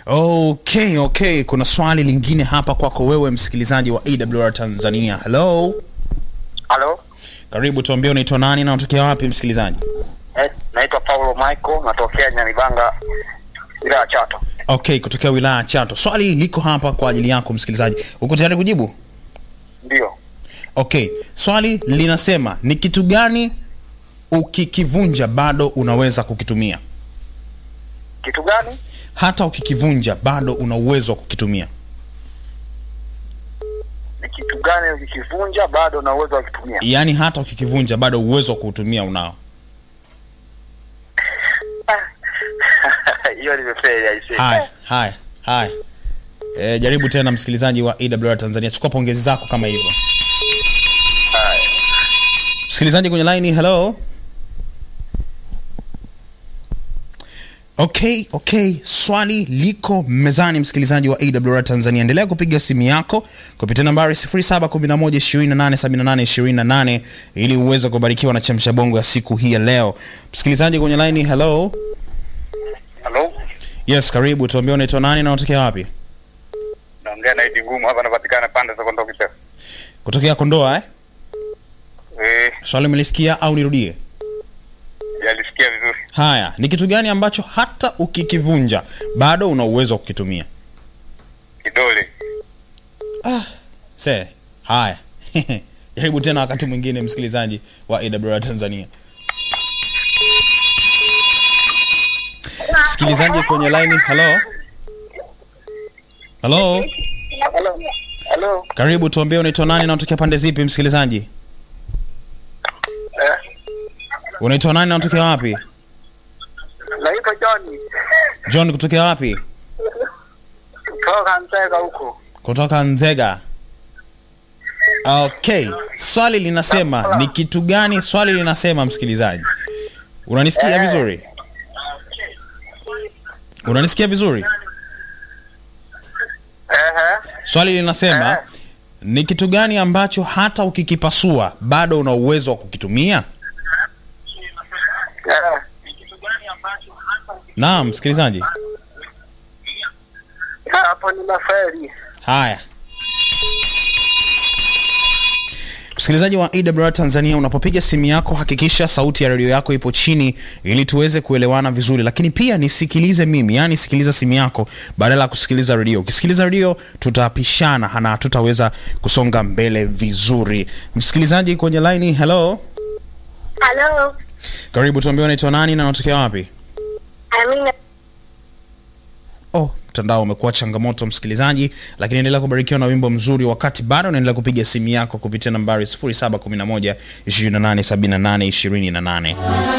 Okay, okay, kuna swali lingine hapa kwako wewe msikilizaji wa AWR Tanzania. Hello, Halo, karibu, tuambie unaitwa nani na unatokea wapi msikilizaji? eh, naitwa Paulo Michael, natokea Nyamibanga, wilaya ya Chato. Okay, kutokea wilaya ya Chato. Swali liko hapa kwa ajili yako msikilizaji, uko tayari kujibu? Ndio, Okay, swali linasema ni kitu gani ukikivunja bado unaweza kukitumia? kitu gani? Hata ukikivunja bado una uwezo wa kukitumia. Ni kitu gani ukikivunja bado na uwezo wa kutumia? Yaani hata ukikivunja bado uwezo wa kuutumia unao. Hiyo nimefeli aisee. Haya, haya, haya. E, jaribu tena msikilizaji wa AWR Tanzania, chukua pongezi zako kama hivyo. Haya. Msikilizaji kwenye line, hello. Okay, okay, swali liko mezani, msikilizaji wa AWR Tanzania. Endelea kupiga simu yako kupitia nambari 0711287828 ili uweze kubarikiwa na chamsha bongo ya siku hii ya leo. Msikilizaji kwenye line, hello. Halo, Yes, karibu. Tuambie unaitwa nani na unatokea wapi? naongea na Idi Ngumu hapa, napatikana pande za Kondoa Kiteo. Kutokea Kondoa eh? Eh, Swali umelisikia au nirudie? yalisikia vizuri. Haya, ni kitu gani ambacho hata ukikivunja bado una uwezo wa kukitumia? Kidole. Se, haya. Jaribu tena wakati mwingine msikilizaji wa AWR Tanzania. Msikilizaji kwenye line, hello. Hello. Halo, halo. Karibu tuambie unaitwa nani na unatokea pande zipi msikilizaji? Eh, Unaitwa nani na unatokea wapi? naitwa John. John kutokea wapi? Kutoka Nzega huko. Kutoka Nzega. Okay, swali linasema ni kitu gani? Swali linasema msikilizaji, unanisikia Eh. vizuri? Unanisikia vizuri? Ehe. Swali linasema Eh. ni kitu gani ambacho hata ukikipasua bado una uwezo wa kukitumia? Eh. Naam, msikilizaji. Hapo nimefeli. Haya, msikilizaji wa AWR Tanzania, unapopiga simu yako hakikisha sauti ya redio yako ipo chini ili tuweze kuelewana vizuri, lakini pia nisikilize mimi, yani sikiliza simu yako badala ya kusikiliza redio. Ukisikiliza redio tutapishana na tutaweza kusonga mbele vizuri. Msikilizaji kwenye line, hello, Halo, karibu, tuambie unaitwa nani na unatokea wapi? Amina. Oh, mtandao umekuwa changamoto msikilizaji, lakini endelea kubarikiwa na wimbo mzuri wakati bado unaendelea kupiga simu yako kupitia nambari 0711 2878 28.